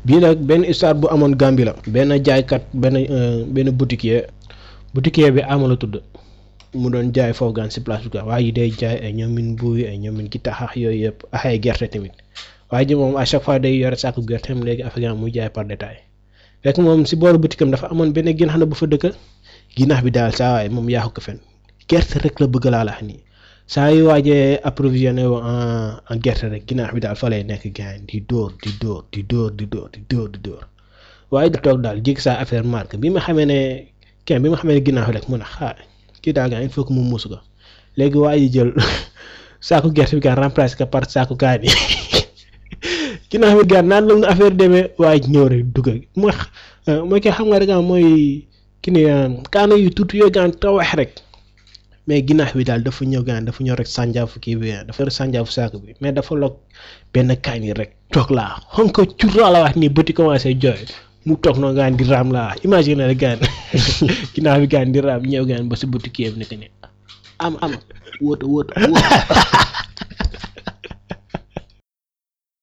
bii nag benn histoire bu amoon Gambie la benn jaaykat benn benn boutiquier boutiquier bi ama la tudd mu doon jaay foofu gaan si place bi quoi waaye ji day jaay ay ñoomin buuy ay ñoomin gi taxax yooyu yëpp ak ay gerte tamit waaye ji moom à chaque fois day yore sàkku gerteem léegi affaire muy jaay par détail fekk moom si booru boutique am dafa amoon benn ginax na bu fa dëkk ginax bi daal saa waaye moom yaaxu ko fen gerte rek la bëgg laa la nii saa yu waajee approvisionné wu en en gerte rek ginaar bi daal fa lay nekk gaañ di dóor di dóor di dóor di dóor di dóor di dóor waaye da toog daal jig saa affaire marque bi ma xamee ne kenn bi ma xamee ne ginaar bi rek mun a xaar kii daal gaañ il faut que mu muus ko léegi waa ji jël saako gerte bi gaan remplacé ko par saako kaani ginaar bi gaan naan la mu affaire demee waaye ñëw rek dugg mooy mooy kii xam nga rek mooy ki ni kaana yu tuuti yooyu gaan tawax rek. mais ginnaaw bi daal dafa ñëw gaan dafa ñëw rek sànjaafu kii bi dafa yor sànjaafu saako bi mais dafa log benn kaay ni rek toog laa xam ko curraa la wax nii bëti commencé jooy mu toog noonu gaan di raam laa imagine rek gaan ginnaaw bi gaan di raam ñëw gaan ba si bëti kii bi nekk ni am am wóota wóota wóota